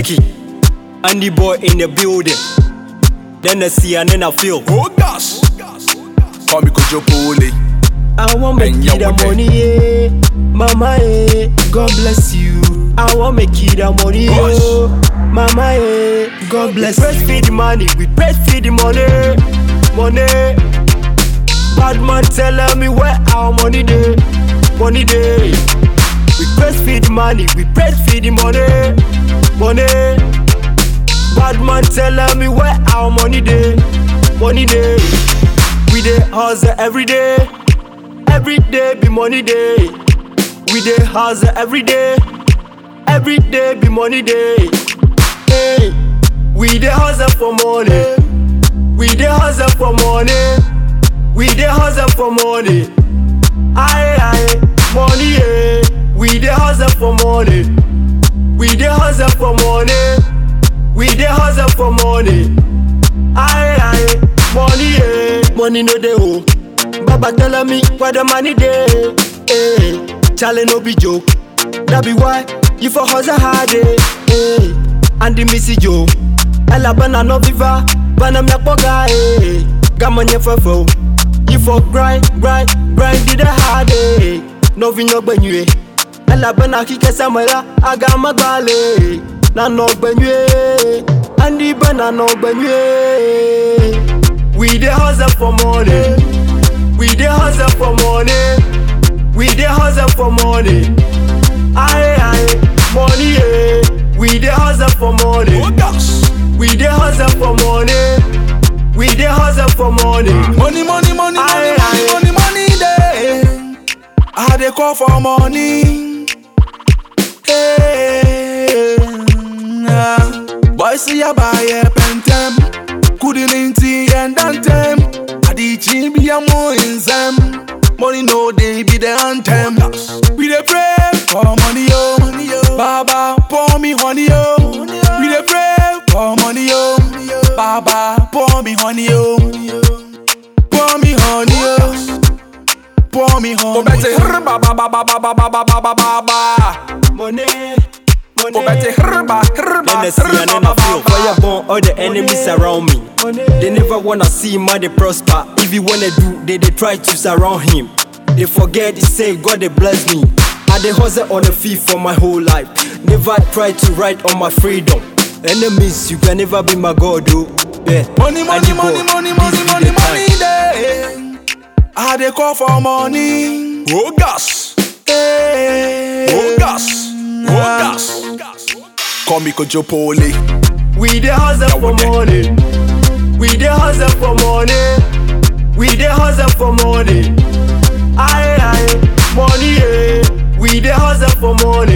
Becky, Andy boy in the building. Then I see and then I feel. Oh gosh. Call me Kojo Pole. I want make And you you the with it. money, yeah. Mama, yeah. God bless you. I want make you the money, Gosh. yeah. Mama, yeah. God bless you. Breastfeed the money, we breastfeed the money, money. Bad man telling me where our money day, money day. We breastfeed the money, we breastfeed the money, money. Bad man telling me where our money day, money day. We dey hustle every day, every day be money day. We dey hustle every day, every day be money day. Hey, we dey hustle for money, we dey hustle for money, we dey hustle for money. Aye aye, money yeah. We dey hustle for money, we dey hustle for money, we dey hustle for money. Aye aye, money yeah. Money no dey oh. Baba tell me where the money dey. Hey, Charlie no be joke. That be why you for hustle hard eh. Hey, and the missy Joe. Ella bana no viva, bana me poga eh. Gamanye fefo. You for grind, grind, grind did the hard eh. No vinyo benye. Ella bana kike samela, aga magbale. Na no benye. Andi bana no benye. We dey hustle for money. We dey hustle for money. We dey hustle for money. Aye aye, money yeah. We dey hustle for money. Oh gosh. We dey hustle for money. We dey hustle for money. Money, money, money, money, Aye, money, aye. money, money, day. I dey call for money. Hey, ah. boy, see ya buy a pentem. Couldn't inti and dantem. Adichi be a mo in them. Money no day be the anthem. We dey pray for money yo. Baba pour me honey yo. We dey pray for money yo. Baba pour me honey yo. Pour me honey yo. Pour me honey. Oh, Betty, ba ba ba ba ba ba ba ba ba ba ba ba. Money, Oh, Betty, money. ba ba Then I see and then I feel fire burn all the enemies around me. They never wanna see man they prosper. If you wanna do, they they try to surround him. They forget to say God they bless me. I dey hustle on the feet for my whole life. Never try to ride on my freedom. Enemies, you can never be my God, oh. Yeah. Money, And money, the money, God, money, this money, be money, the money, time. day. I dey call for money. Oh gosh. Hey. Oh gosh. Oh gosh. Call me Kojo Pole. We dey hustle for would they? money. We dey hustle for money. We dey hustle for money. Aye aye, money yeah. We dey hustle for money.